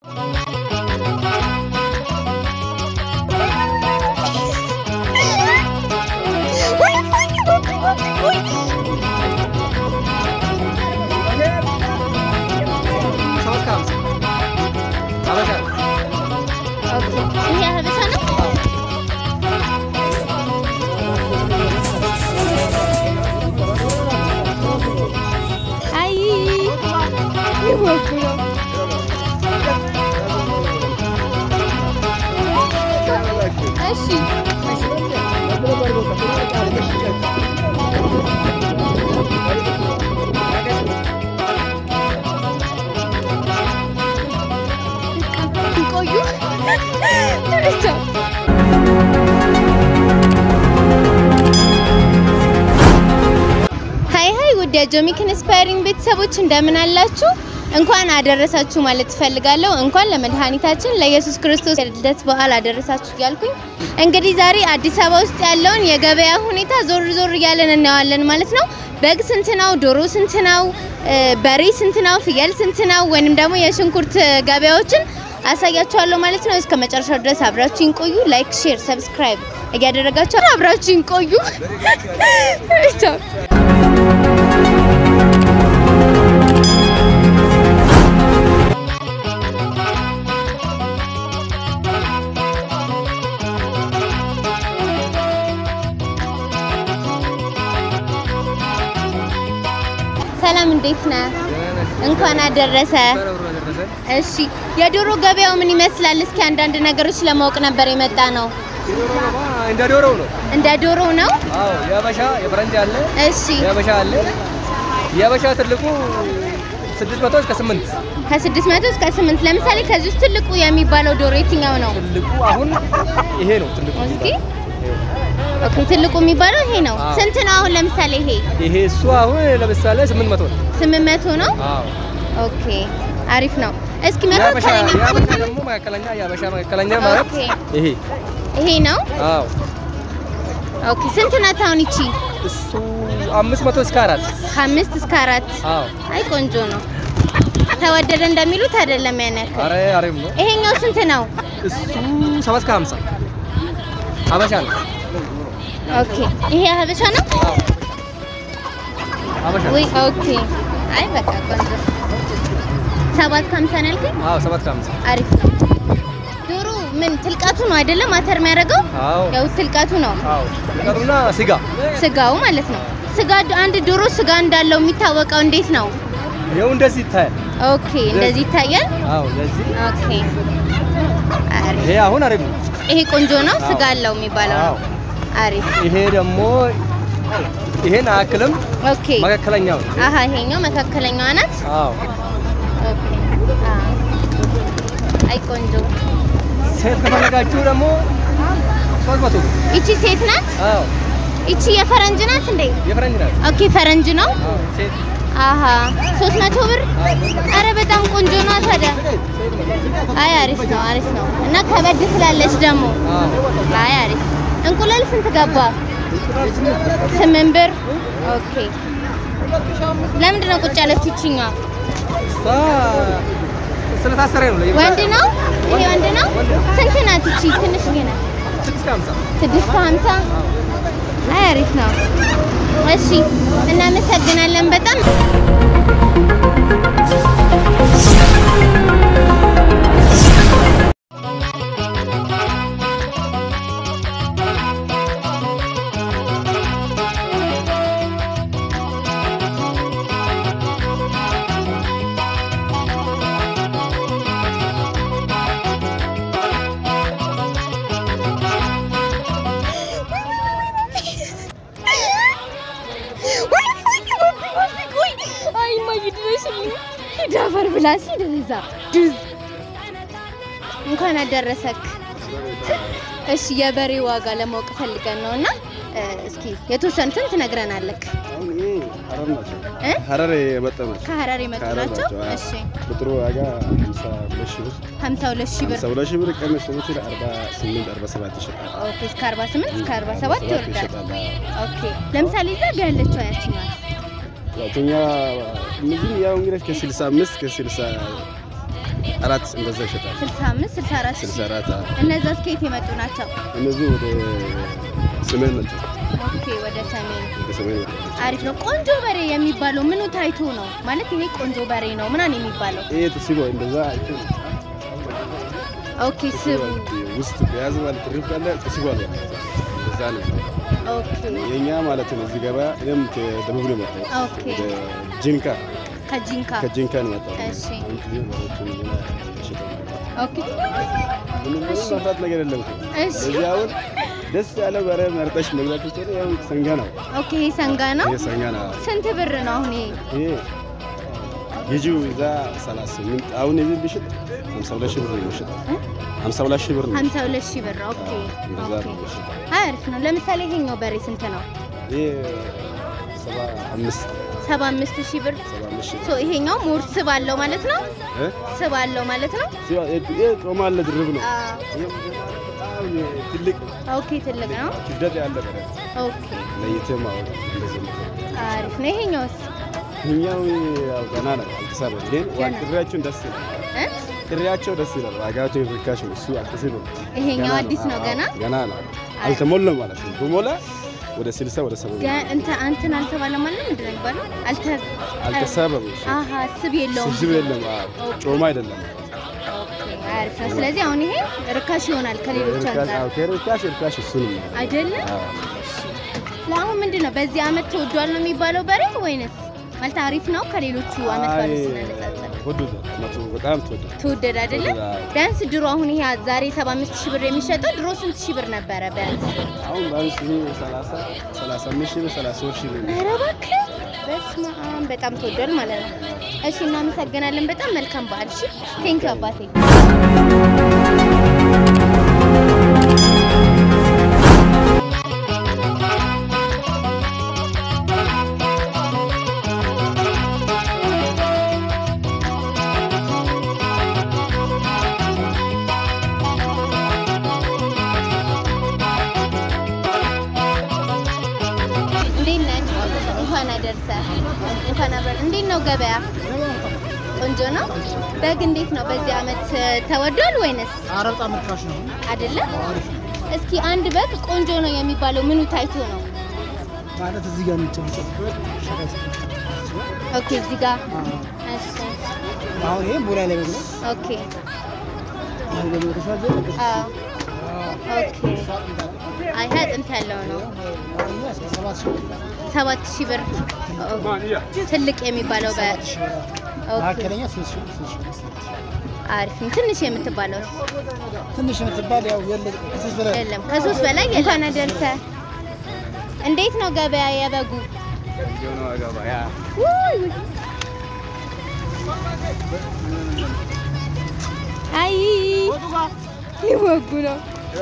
ይሄ ሀበሻ ነው። አይ ይወቁ ነው። እሺ ቆዩ ቻው ሀይ ሀይ ውድ የጆሚክ ኢንስፓይሪንግ ቤተሰቦች እንደምን አላችሁ? እንኳን አደረሳችሁ ማለት እፈልጋለሁ። እንኳን ለመድኃኒታችን ለኢየሱስ ክርስቶስ የልደት በዓል አደረሳችሁ እያልኩኝ እንግዲህ ዛሬ አዲስ አበባ ውስጥ ያለውን የገበያ ሁኔታ ዞር ዞር እያለን እናየዋለን ማለት ነው። በግ ስንት ነው? ዶሮ ስንት ነው? በሬ ስንት ነው? ፍየል ስንት ነው? ወይንም ደግሞ የሽንኩርት ገበያዎችን አሳያችኋለሁ ማለት ነው። እስከ መጨረሻው ድረስ አብራችሁን ቆዩ። ላይክ፣ ሼር፣ ሰብስክራይብ እያደረጋችሁ አብራችሁን ቆዩ። ቻው ሰላም እንዴት ነህ? እንኳን አደረሰ። እሺ የዶሮ ገበያው ምን ይመስላል? እስኪ አንዳንድ ነገሮች ለማወቅ ነበር የመጣ ነው። እንደ ዶሮው ነው። እንደ ዶሮ ነው? አዎ የሀበሻ የፈረንጅ አለ፣ እሺ የሀበሻ አለ። የሀበሻ ትልቁ 600 እስከ 8 ከ600 እስከ 8 ለምሳሌ ከዚህ ውስጥ ትልቁ የሚባለው ዶሮ የትኛው ነው? ትልቁ አሁን ይሄ ነው ትልቁ። እስኪ ኦኬ ትልቁ የሚባለው ይሄ ነው። አዎ። ስንት ነው አሁን ለምሳሌ ይሄ? ይሄ እሱ አሁን ለምሳሌ 800 ነው። 800 ነው። አዎ ኦኬ አሪፍ ነው። እስኪ የሀበሻ መካከለኛ የሀበሻ ደግሞ መካከለኛ የሀበሻ መካከለኛ ማለት ኦኬ ይሄ ይሄ ነው። አዎ ኦኬ ስንት ናት አሁን ይቺ? እሱ 500 እስከ 4 ከአምስት እስከ አራት አዎ አይ ቆንጆ ነው። ተወደደ እንደሚሉት አይደለም ያን ያክል። አረ አሪፍ ነው። ይሄኛው ስንት ነው? እሱ 7 እስከ 50 ሀበሻ ነው። ኦኬ ይሄ ሀበሻ ነው። አዎ ሀበሻ ነው። ወይ ኦኬ አይ በቃ ቆንጆ። ሰባት ከሀምሳ ነው ያልከኝ? አዎ 7 እስከ 50 አሪፍ ነው። ዶሮ ምን ትልቃቱ ነው አይደለም? አተር የሚያደርገው አዎ ያው ትልቃቱ ነው፣ አዎ ቀሩና ስጋ ስጋው ማለት ነው። ስጋ አንድ ዶሮ ስጋ እንዳለው የሚታወቀው እንዴት ነው? ይኸው እንደዚህ ይታያል። ኦኬ እንደዚህ ይታያል። አዎ እንደዚህ ኦኬ አሪፍ። ይሄ አሁን አሪፍ ነው። ይሄ ቆንጆ ነው፣ ስጋ አዎ። አለው የሚባለው አዎ ነው። አሪፍ ይሄ ደግሞ ይሄን አያክልም ኦኬ። መካከለኛው ነው። አሀ ይሄኛው መካከለኛዋ ናት። አዎ ኦኬ አዎ። አይ ቆንጆ። ሴት ከፈለጋችሁ ደግሞ ሶስት መቶ ብር። ይቺ ሴት ናት። አዎ ይቺ የፈረንጅ ናት እንዴ? የፈረንጅ ናት። ኦኬ ፈረንጅ ነው። አዎ ሴት አሀ ሶስት መቶ ብር። አረ በጣም ቆንጆ ነው ታዲያ። አይ አሪፍ ነው አሪፍ ነው። እና ከበድ ትላለች ደግሞ። አዎ አይ አሪፍ። እንቁላል ስንት ገባ? ስምንት ብር። ኦኬ ለምንድን ነው ቁጭ ያለች ይችኛዋ? እሷ ስለታሰረ ነው ለየብቻ ወንድ ነው ይሄ ወንድ ነው። ስንት ናት ይቺ? ትንሽ ናት። ስድስት ከሀምሳ ስድስት ከሀምሳ አይ አሪፍ ነው። እሺ እናመሰግናለን በጣም አይ እማዬ ድረሽልኝ። ሂድ አፈር ብላ ሂድ እዛ ድዝ እንኳን አደረሰክ። እሺ የበሬ ዋጋ ለማወቅ ፈልገን ነው እና እ፣ እስኪ የተወሰኑትን ትነግረናለክ አሁን ይሄ ሀረር ናቸው። እ? ሀረር የመጣ ናቸው። ከሀረር የመጡ ከሀረር ናቸው። ናቸው። አዎ። እሺ ቁጥሩ ዋጋ ሀምሳ ሁለት ሺህ ብር 52 ሺህ ብር ሀምሳ ሁለት ሺህ ብር ቀንስ ሲል አርባ ስምንት አርባ ሰባት ይሸጣል። ኦኬ እስከ 48 እስከ 47 ይወርዳል። ይሸጣል። አዎ። ኦኬ ለምሳሌ እዛ ጋ ያለችው ያቺ ናት። ያው ከኛ እነዚህ ያው እንግዲህ ከስልሳ አምስት ከስልሳ አራት እንደዛ ይሸጣል። 65 64 ስልሳ ሺህ አራት አዎ። እነዛ ከየት የመጡ ናቸው? እነዚህ ወደ ሰሜን ናቸው። ኦኬ ወደ ሰሜን ወደ ሰሜን ናቸው። አሪፍ ነው። ቆንጆ በሬ የሚባለው ምኑ ታይቶ ነው ማለት ይሄ ቆንጆ በሬ ነው ምናምን የሚባለው? ይሄ ተስቦ እንደዛ አይቶ ኦኬ ስቡ ውስጥ በያዝ ማለት ትርፍ ካለ ተስቦ አለ እንደዛ ነው። ኦኬ የኛ ማለት ነው። እዚህ ገባ እኔም ከደቡብ ነው የመጣሁት። ኦኬ። ወደ ጂንካ ከጂንካ ከጂንካ ነው የመጣሁት። እሺ። አሁን ጊዜ በሮቹን ሌላ ይሸጣል። ኦኬ ምንም ምንም ማፍራት ነገር የለም እኮ። እሺ እዚህ አሁን ደስ ያለ በሬ መርጠሽ መግዛት ትችላለሽ። ያው ሰንጋ ነው ኦኬ ይሄ ሰንጋ ነው። ይሄ ሰንጋ ነው። ስንት ብር ነው አሁን ይሄ? ይሄ ገዢው እዛ 38 አሁን እዚህ ቢሸጥ 52 ሺህ ብር ነው የሚሸጠው። 52 ሺህ ብር ነው። 52 ሺህ ብር ኦኬ እንደዛ ኦኬ ነው የሚሸጠው። አሪፍ ነው። ለምሳሌ ይሄኛው በሬ ስንት ነው? ይሄ 75 75 ሺህ ብር 75 ሺህ ሶ ይሄኛው ሞር ስብ አለው ማለት ነው። እ ስብ አለው ማለት ነው። ሲዋ- ይሄ ጮማ አለ ድርብ ነው። አዎ ይሄ በጣም ትልቅ ኦኬ ትልቅ ነው። ክብደት ያለ በሬ ኦኬ ለይተህ ማወቅ እንደዚህ ነው። አሪፍ ነው። ይሄኛውስ ይኸኛው ያው ገና ነው አልተሳበም፣ ግን ገና። ጥሪያቸውን ደስ ይላል። እ? ጥሪያቸው ደስ ይላል። ዋጋቸው ርካሽ ነው። እሱ አልተሳበም። ይሄኛው ገና አዲስ ነው አዎ፣ ገና ገና ነው። አልተሞላም ማለት ነው። በሞላ ወደ 60 ወደ 70 ገ- እንተ አንተን አልተባለም ማለት ምንድን ነው የሚባለው? አልተ አልተሳበም። እሱ አሃ ስብ የለውም። ስብስብ የለም። አዎ፣ ጮማ አይደለም። ኦኬ አሪፍ ነው። ስለዚህ አሁን ይሄ ርካሽ ይሆናል ከሌሎች ርካሽ አንጻር አዎ፣ ከርካሽ ርካሽ እሱ ነው። አይደለም? አዎ። ለአሁን ምንድን ነው በዚህ አመት ተወዷል ነው የሚባለው በሬ ወይንስ ማለት አሪፍ ነው ከሌሎቹ አመት ባለ አይ፣ ስናነጻጸር ወደደ መቶ በጣም ተወደደ። ተወደደ አይደለም? ተወደደ፣ አዎ። ቢያንስ ድሮ አሁን ይሄ ዛሬ 75 ሺህ ብር የሚሸጠው ድሮ ስንት ሺህ ብር ነበረ ቢያንስ? አሁን ባንስ 30 35 ሺህ ብር 33 ሺህ ብር ነው። ኧረ እባክህ በስመ አብ በጣም ተወዷል ማለት ነው። እሺ እናመሰግናለን። በጣም መልካም በዓል። እሺ ቴንክ አባቴ። እንዴት ነህ? እንኳን አደረሰህ። እንኳን አብረን። እንዴት ነው ገበያ? ቆንጆ ነው። በግ እንዴት ነው በዚህ አመት ተወዷል ወይንስ ኧረ በጣም ርካሽ ነው። አይደለም? አሪፍ ነው እስኪ አንድ በግ ቆንጆ ነው የሚባለው ምኑ ታይቶ ነው? ማለት እዚህ ጋር የሚጨምጨምበት ሸቀጥ ኦኬ እዚህ ጋር አዎ። እሺ አሁን ይሄ ሞላ ላይ በግ ነው። ኦኬ አሁን ደግሞ ተሻዘ አዎ ኦኬ አይ ይሄ አጥንት ያለው ነው ሰባት ሺህ ብር ሰባት ሺህ ብር ትልቅ የሚባለው በ ሰባት ሺህ ብር ኦኬ መካከለኛ ሶስት ሺህ ሶስት ሺህ አምስት አሪፍ ነው። ትንሽ የምትባለው ትንሽ የምትባል ያው የለ ከሶስት በላይ የለም ከሶስት በላይ የለም። እንኳን አደረሰህ። እንዴት ነው ገበያ የበጉ? ውይ ውይ። አይ ሊወጉ ነው።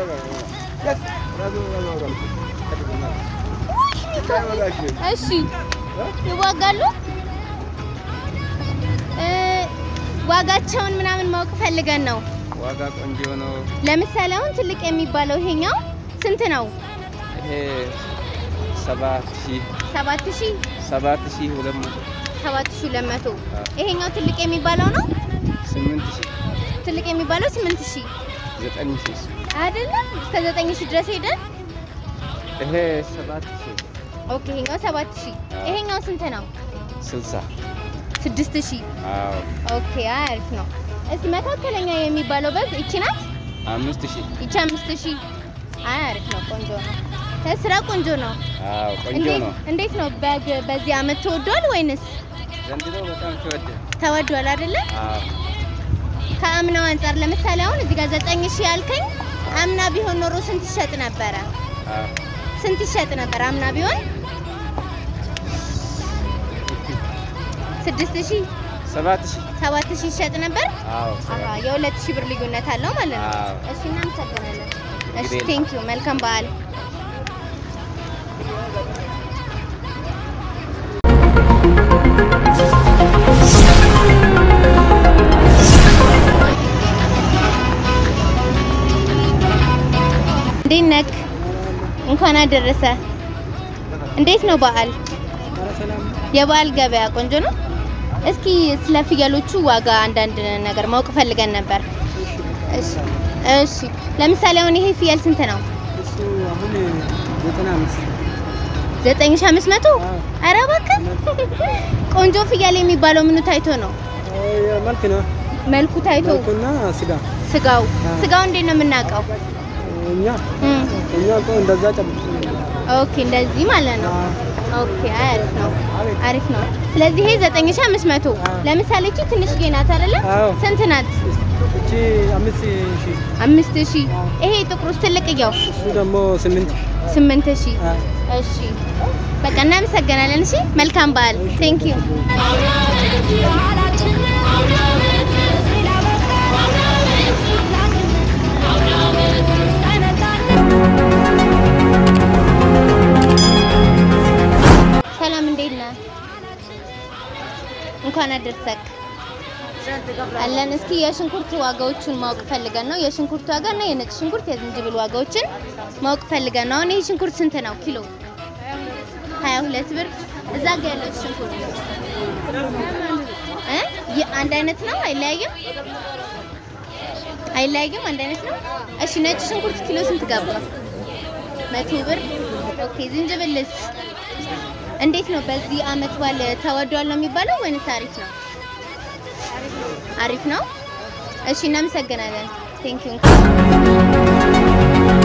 እሺ ይዋጋሉ። እ ዋጋቸውን ምናምን ማወቅ ፈልገን ነው። ዋጋ ቆንጆ ነው። ለምሳሌ አሁን ትልቅ የሚባለው ይሄኛው ስንት ነው? ይሄ ሰባት ሺህ ሰባት ሺህ ሰባት ሺህ ሁለት መቶ ሰባት ሺህ ሁለት መቶ ይሄኛው ትልቅ የሚባለው ነው። ስምንት ሺህ ትልቅ የሚባለው ስምንት ሺህ ዘጠኝ ሺህ አይደለም እስከ ዘጠኝ ሺህ ድረስ ሄደን ይሄ ሰባት ሺህ ኦኬ ይሄኛው ሰባት ሺህ ይሄኛው ስንት ነው? ስልሳ ስድስት ሺህ አዎ ኦኬ አሪፍ ነው። እስኪ መካከለኛ የሚባለው በግ ይቺ ናት። አምስት ሺህ ይቺ አምስት ሺህ አይ አሪፍ ነው። ቆንጆ ነው። ስራ ቆንጆ ነው። አዎ ቆንጆ እንዴት ነው። እንዴት ነው በግ በዚህ አመት ተወዷል ወይንስ ዘንድሮ በጣም ተወደደ። ተወዷል አይደለ? አዎ ከአምናው አንጻር ለምሳሌ አሁን እዚህ ጋር ዘጠኝ ሺህ ያልከኝ አምና ቢሆን ኖሮ ስንት ይሸጥ ነበረ? አዎ ስንት ይሸጥ ነበር አምና ቢሆን? ስድስት ሺህ ሰባት ሺህ ሰባት ሺህ ይሸጥ ነበር። አዎ አሀ የሁለት ሺህ ብር ልዩነት አለው ማለት ነው። አዎ። እሺ እናመሰግናለን። እሺ እንግዲህ ቴንክ ዩ መልካም በዓል። እንዴት ነክ? እንኳን አደረሰ። እንዴት ነው በዓል? ኧረ ሰላም ነው። የበዓል ገበያ ቆንጆ ነው? እስኪ ስለ ፍየሎቹ ዋጋ አንዳንድ ነገር ማወቅ ፈልገን ነበር። እሺ እሺ። ለምሳሌ አሁን ይሄ ፍየል ስንት ነው? እሱ አሁን ዘጠና አምስት 9500 ኧረ እባክህ ቆንጆ ፍየል የሚባለው ምኑ ታይቶ ነው? መልክ ነው መልኩ ታይቶ መልኩና ስጋ ስጋው ስጋው እንዴት ነው የምናውቀው? እኛ እም፣ እኛ እኮ እንደዛ ጨብ ኦኬ እንደዚህ ማለት ነው። ኦኬ አሪፍ ነው አሪፍ ነው። ስለዚህ ይሄ 9500 ለምሳሌ እቺ ትንሽዬ ናት አይደለ? አዎ። ስንት ናት? እቺ አምስት ሺህ አምስት ሺህ ይሄ ጥቁሩስ ትልቅየው እሱ ደግሞ ስምንት ስምንት ሺህ እሺ በቃ እናመሰግናለን። እሺ መልካም በዓል። ቴንክ ዩ ሰላም፣ እንዴት ነህ? እንኳን አደረሰክ አለን። እስኪ የሽንኩርት ዋጋዎቹን ማወቅ ፈልገን ነው። የሽንኩርት ዋጋ እና የነጭ ሽንኩርት የዝንጅብል ዋጋዎችን ማወቅ ፈልገን ነው። አሁን ይሄ ሽንኩርት ስንት ነው ኪሎ? 22 ብር። እዛ ጋር ያለው ሽንኩርት እ የአንድ አይነት ነው? አይለያይም? አይለያይም? አንድ አይነት ነው። እሺ ነጭ ሽንኩርት ኪሎ ስንት ገባ? መቶ ብር። ኦኬ ዝንጅብልስ እንዴት ነው? በዚህ አመት በዓል ተወዷል ነው የሚባለው ወይንስ አሪፍ ነው? አሪፍ ነው። እሺ እናመሰግናለን። ቴንክ ዩ